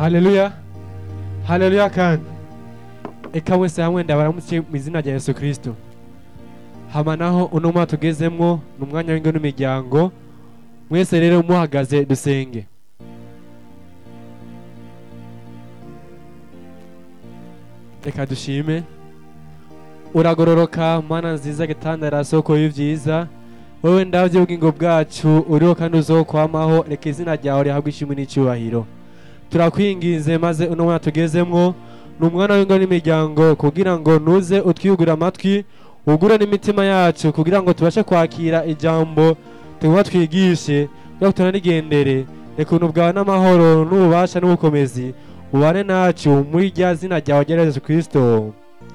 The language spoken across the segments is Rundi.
haleluya haleluya kandi eka wese hamwe ndabaramutse mu izina rya yesu kirisito hama naho uno mwaka tugezemwo ni umwanya w'ingo n'imiryango mwese rero muhagaze dusenge reka dushime uragororoka mana nziza gitandara soko y'ivyiza wowe ndavye ubugingo bwacu uriho kandi uzokwamaho reka izina ryawe rihabwe ishimwe n'icyubahiro turakwinginze maze uno mwana tugezemwo ni umwana w'ingo n'imiryango kugira ngo nuze utwiyugure amatwi ugure n'imitima yacu kugira ngo tubashe kwakira ijambo tuguma twigishe kugira ngo tunanigendere reka ubuntu bwawe n'amahoro n'ububasha n'ubukomezi ubane nacu muri rya zina ryawe rya yesu kirisito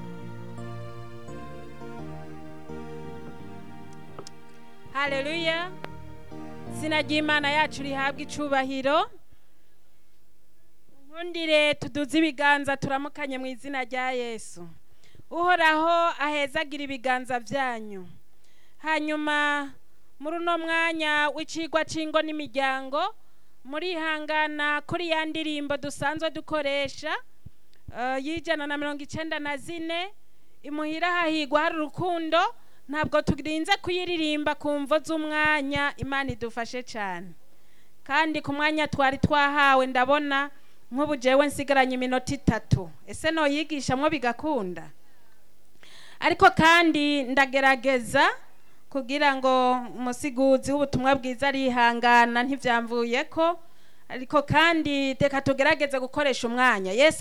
haleluya izina ry'imana yacu rihabwa icubahiro nkundire tuduze ibiganza turamukanye mu izina rya yesu uhoraho ahezagira ibiganza byanyu hanyuma muri uno mwanya w'icigwa c'ingo n'imiryango murihangana kuri ya ndirimbo dusanzwe dukoresha eh, y'ijana na mirongo icenda na zine imuhira hahigwa hari urukundo ntabwo turinze kuyiririmba ku mvo z'umwanya imana idufashe cyane kandi ku mwanya twari twahawe ndabona nk'ubu jewe nsigaranye iminota itatu ese noyigishamwo bigakunda ariko kandi ndagerageza kugira ngo umusiguzi w'ubutumwa bwiza arihangana ntibyamvuye ko ariko kandi reka tugerageze gukoresha umwanya yesu